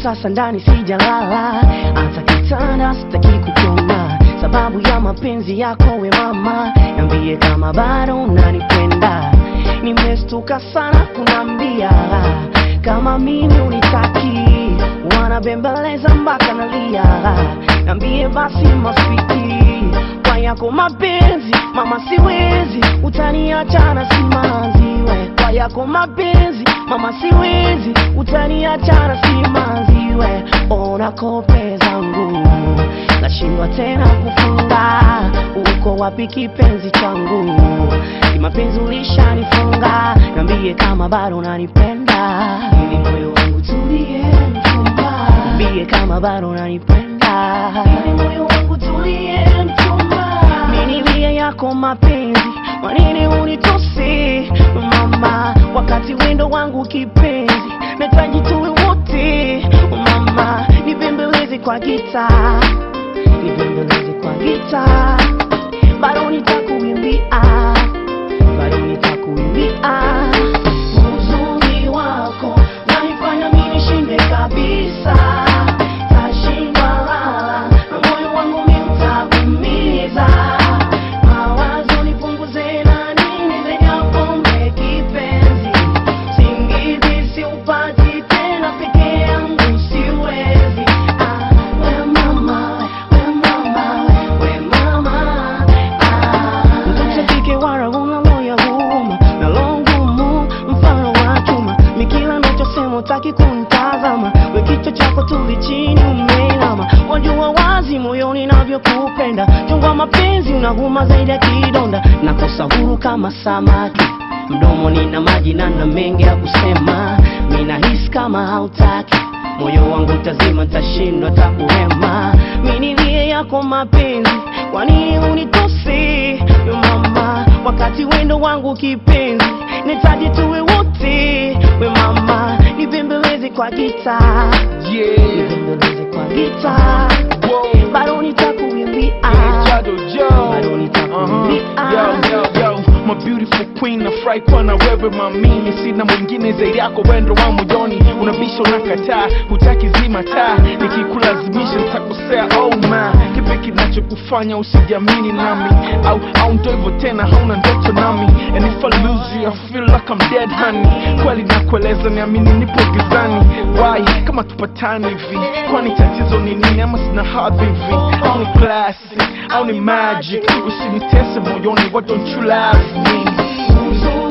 sasa ndani sijalala, hata kitanda sitaki kukiona, sababu ya mapenzi yako we mama, niambie kama bado unanipenda. Nimestuka sana kunambia kama mimi unitaki, wanabembeleza mpaka nalia, niambie basi maswiti kwa yako mapenzi mama, siwezi utaniacha na simanziwe kwa yako mapenzi mama, siwezi utaniacha na simanziwe. Ona kope zangu nashindwa tena kufunga, uko wapi kipenzi changu? Kimapenzi ulishanifunga, niambie kama bado unanipenda, ili moyo wangu tulie mchumba, niambie kama bado unanipenda, ili moyo wangu tulie mchumba, minilie yako mapenzi, kwa nini unitose mama, wakati wendo wangu kipenzi, nahitaji tuwe wote mama, nibembeleze kwa gita, nibembeleze kwa gita, bado nitakuimbia, bado nitakuimbia uzuri wako naifanya mimi nishinde kabisa, tashindwa lala na moyo wangu mimi utakuumiza. Mawazo nipunguze na nini zaidi ya pombe kipenzi, singizi siupati tena peke yangu siwezi. Ah, we mama, we mama, we mama, ah. Mtoto kike wala una moyo huruma na roho ngumu mfano wa chuma, mikila nachosema utaki kunitazama, we kichwa chako tuli chini umeinama, wajua wazi moyoni navyokupenda, chungwa mapenzi unaguma zaidi ya kidonda, nakosa huru kama samaki mdomo nina maji na na mengi ya kusema, mina hisi kama hautaki moyo wangu tazima, ntashindwa takuhema, minilie yako mapenzi, kwa nini unitose yo mama, wakati wendo wangu kipenzi, nitaji tuwe wote we mama, nibembeleze kwa gita, Yeah. nibembeleze kwa gita, Whoa. bado nitakuimbia, Shadow Joe. bado nitakuimbia. Uh-huh. Yo, yo, yo. My beautiful queen nafurahi kuwa na wewe mamimi, sina mwingine zaidi yako, wendo wa moyoni, unabisha unakataa, hutaki zima taa, nikikulazimisha nitakosea. Oh ma, kipi kinachokufanya usijiamini nami, au au ndo hivyo tena, hauna ndoto nami, and if I lose you I feel like I'm dead honey, kweli nakueleza, niamini nipo gizani. Why kama tupatani hivi, kwani tatizo ni nini? Ama sina hadhi hivi, au ni classic au ni magic? Usinitese moyoni, why don't you love me? Uzuri